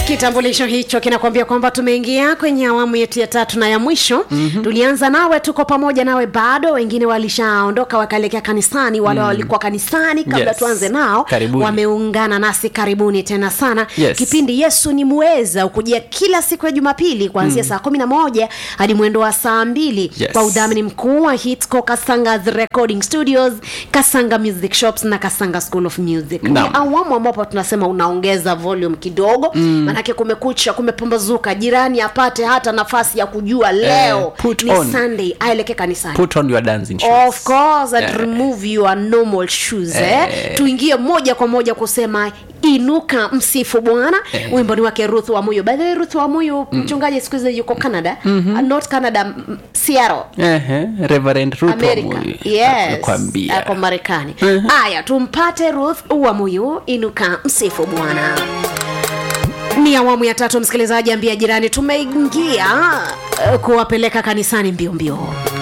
kitambulisho hicho kinakwambia kwamba tumeingia kwenye awamu yetu ya tatu na ya mwisho mm-hmm. tulianza nawe tuko pamoja nawe bado wengine walishaondoka wakaelekea kanisani wale mm. walikuwa kanisani kabla Yes. tuanze nao Karibuni. wameungana nasi karibuni tena sana Yes. kipindi yesu ni muweza ukujia kila siku ya jumapili kuanzia mm. saa kumi na moja hadi mwendo wa saa mbili Yes. kwa udhamini mkuu wa hitco kasangas recording studios kasanga music shops na kasanga school of music ni Naam. awamu ambapo tunasema unaongeza volume kidogo mm. manake kumekucha kumepambazuka jirani apate hata nafasi ya kujua leo put ni on. sunday aeleke kanisani put on your dancing shoes. of course and Eh. remove your normal shoes eh. Eh. tuingie moja kwa moja kusema inuka msifu bwana Eh. wimbo ni wake ruth wa moyo by the way ruth wa moyo mchungaji siku hizi yuko canada mm-hmm. uh, not canada mm, seattle Ehe, Reverend Ruth america Wamuyu. yes Nakwambia. ako marekani haya tumpate ruth uamuyu inuka msifu bwana ni awamu ya tatu msikilizaji ambia jirani tumeingia uh, kuwapeleka kanisani mbio mbio